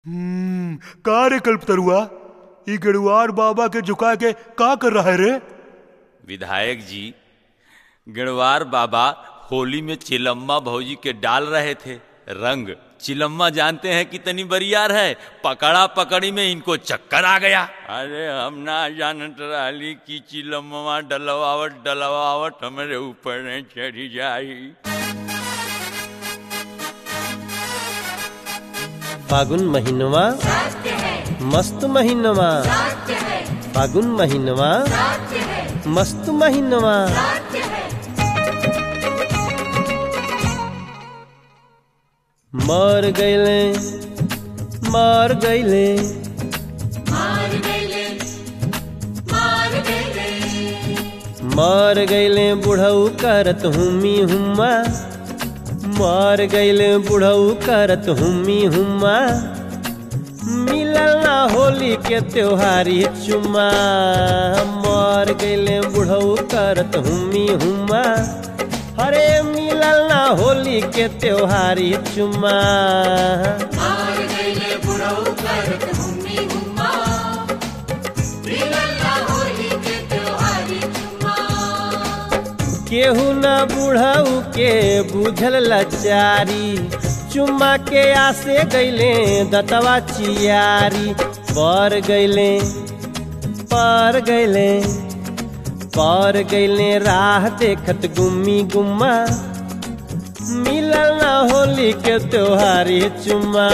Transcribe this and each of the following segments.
हम्म का रे कल्पतरुआ ई गेड़ुआर बाबा के झुका के का कर रहा है रे विधायक जी गणवार बाबा होली में चिलम्मा भौजी के डाल रहे थे रंग चिलम्मा जानते हैं कितनी बरियार है पकड़ा पकड़ी में इनको चक्कर आ गया अरे हम ना जानत रही कि चिलम्मा डलवावट डलवावट हमारे ऊपर न चढ़ी जाई फागुन महीनवा मस्त महीनवा फागुन महीनवा मस्त महीनवा मर गईले मर गईले मर गईले बुढ़ऊ करत हुमी हुम्मा मर गईले बुढ़ऊ करत हुमी हुम्मा मिलल ना होली के त्योहारी चुम्मा मर गईले बुढ़ऊ करत हुमी हुम्मा हरे मिलल ना होली के त्योहारी चुम्मा केहू न बुढ़ऊ के बुझल लचारी चुम्मा के आसे गईले दतवा चियारी पर गईले पर गईले पर गईले राह देखत गुम्मी गुम्मा मिलल ना होली के त्योहारी चुम्मा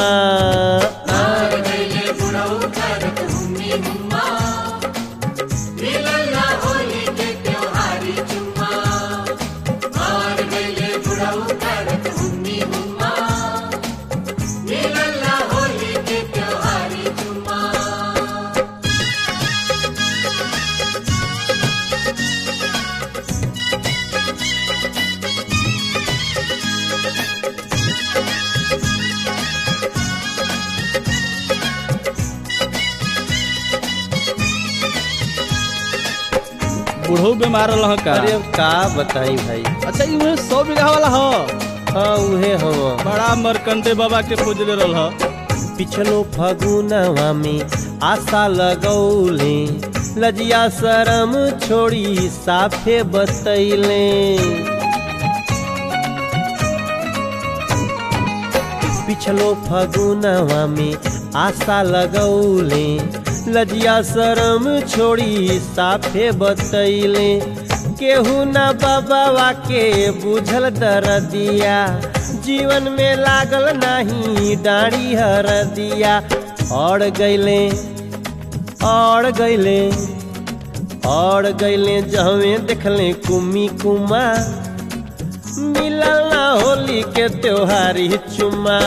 बूढ़ो बीमार रह का अरे अब का बताई भाई अच्छा ई उहे सौ बीघा वाला ह हाँ उहे हवा बड़ा मरकंडे बाबा के पूजले रहल ह पिछलो फगुनवा में आशा लगौले लजिया शरम छोड़ी साफे बतैले पिछलो फगुनवा में आशा लगौले लजिया शरम छोड़ी साफे बतैले केहू न बाबा के बुझल दरदिया जीवन में लागल नहीं डाड़ी हर दिया और गईले और गईले और गईले जहवे देखले कुमी कुमा मिलल ना होली के त्योहारी चुमा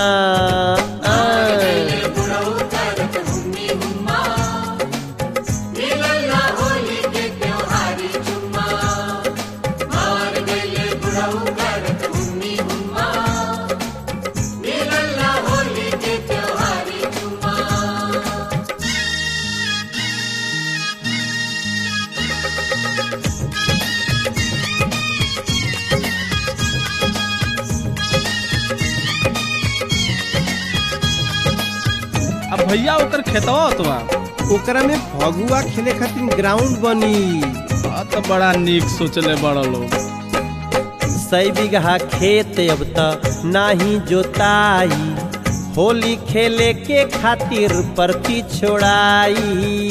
अब भैया ओकर खेतवा होतवा ओकरा में फगुआ खेले खातिर ग्राउंड बनी आ तो बड़ा नीक सोचले बड़ा लोग सै बीघा खेत अब त नाही जोताई होली खेले के खातिर परती छोड़ाई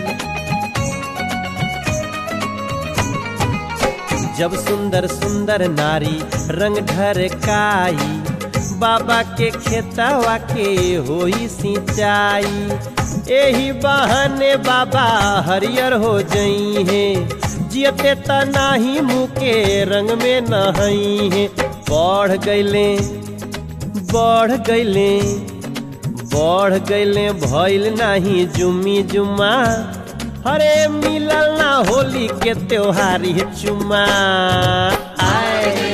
जब सुंदर सुंदर नारी रंग ढरकाई बाबा के खेतवा के होई सिंचाई एही बहाने बाबा हरियर हो जई है जियते त नाही मुँह के रंग में नहई है बढ़ गईले बढ़ गईले बढ़ गईले भइल नाही जुम्मी जुम्मा हरे मिलल ना होली के त्योहारी चुम्मा आए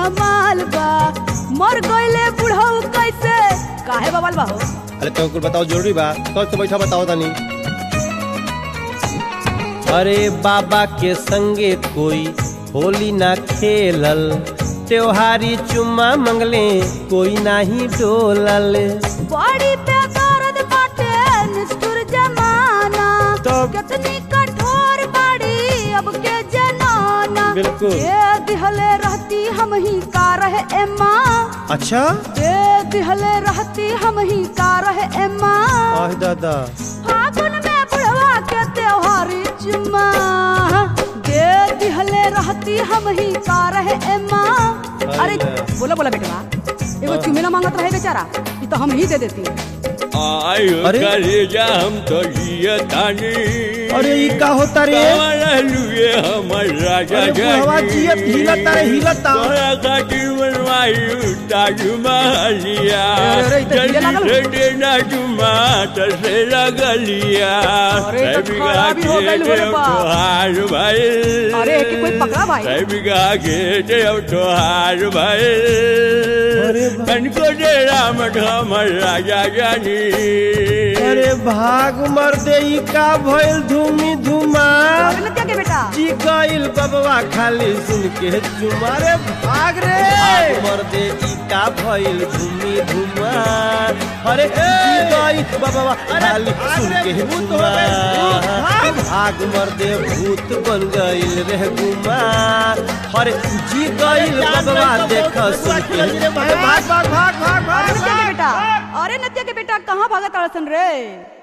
कमाल बा मर गईले बुढ़ऊ कैसे काहे बवाल बा हो अरे तो कुछ बताओ जरूरी बा तो से बैठा बताओ तनी अरे बाबा के संगे कोई होली ना खेलल त्योहारी चुम्मा मंगले कोई नाही डोलल बड़ी बेदर्द बाटे निष्ठुर जमाना तब- कितनी कठोर बाड़ी अब के जनाना बिल्कुल। ये दिहले रहती हम ही का रहे ए माँ अच्छा ये दिहले रहती हम ही का रहे ए माँ आह दादा फागुन में बुढ़वा के त्योहारी चुम्मा दे दिहले रहती हम ही का रहे ए माँ अरे अरे। बोला बोला बेटवा एगो चुमेला मांगत रहे बेचारा ये तो हम ही दे देती आयो अरे? कलेजा हम तो जिया तानी अरे ई का होता रे लुए हमर राजा अरे बुढ़वा जियत हिलता रे हिलता तोरा खातिर बनवायु ताजमहलिया अरे, अरे, ई तो हिले लागल जल्दी से देना जुमा तो से लगलिया अरे, ई तो खराबी हो गइल हो रे बा। तोहार भाई अरे, एके कोई पकड़ा भाई। बिगा के देव तोहार भाई अरे बा- कनको दे राम हमर राजा जानी अरे भाग मर दे ई का भइल धूमी धुमा अरे नत्या के बेटा जी गइल बबवा खाली सुन के चुमा रे भाग रे भाग मर दे ई का भइल धूमी धुमा अरे जी गइल बबवा खाली सुन के चुमा भाग मर दे भूत बन गइल रे गुमा अरे जी गइल बबवा देख सुन के भाग भाग भाग भाग अरे नत्या के बेटा अरे नत्या के बेटा कहाँ भागत अड़सन रे